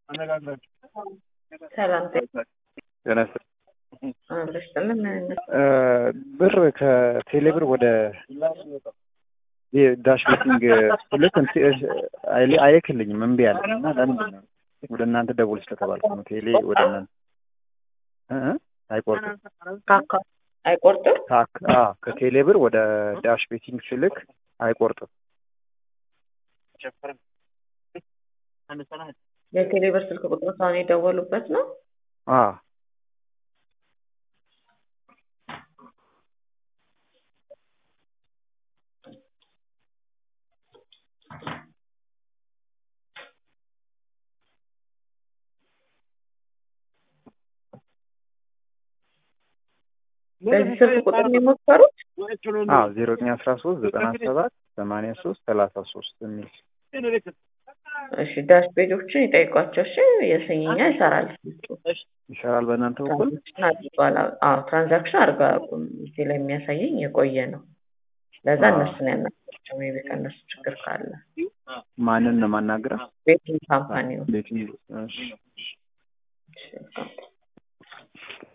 ሰላም ጤና ይስጥ አብረስጥልን ብር ከቴሌብር ወደ ዳሽ ቤቲንግ ልክ አይልክልኝም እምቢ አለ እና ለምንድን ነው ወደ እናንተ ደውል ስለተባልኩ ነው። ቴሌ ወደ እናንተ እ አይቆርጥም ካካ አይቆርጥም። ከቴሌ ብር ወደ ዳሽ ቤቲንግ ስልክ አይቆርጥም። የቴሌብር ስልክ ቁጥር ሳሁን የደወሉበት ነው። አዎ በዚህ ስልክ ቁጥር ነው የሞከሩት? አዎ ዜሮ ዘጠኝ አስራ ሶስት ዘጠና ሰባት ሰማንያ ሶስት ሰላሳ ሶስት የሚል እሺ ዳሽ ፔጆችን ይጠይቋቸው። እሺ የሰኝኛ ይሰራል ይሰራል። በእናንተ በኩል ትራንዛክሽን አድርገዋል። አዎ ትራንዛክሽን አድርገው አያውቁም። እዚህ ላይ የሚያሳየኝ የቆየ ነው። ለዛ እነሱን ያናገራቸው ሜይ ቢ ከእነሱ ችግር ካለ ማንን ነው የማናግረው? ቤቲንግ ካምፓኒ ነው። ቤቲንግ እሺ እሺ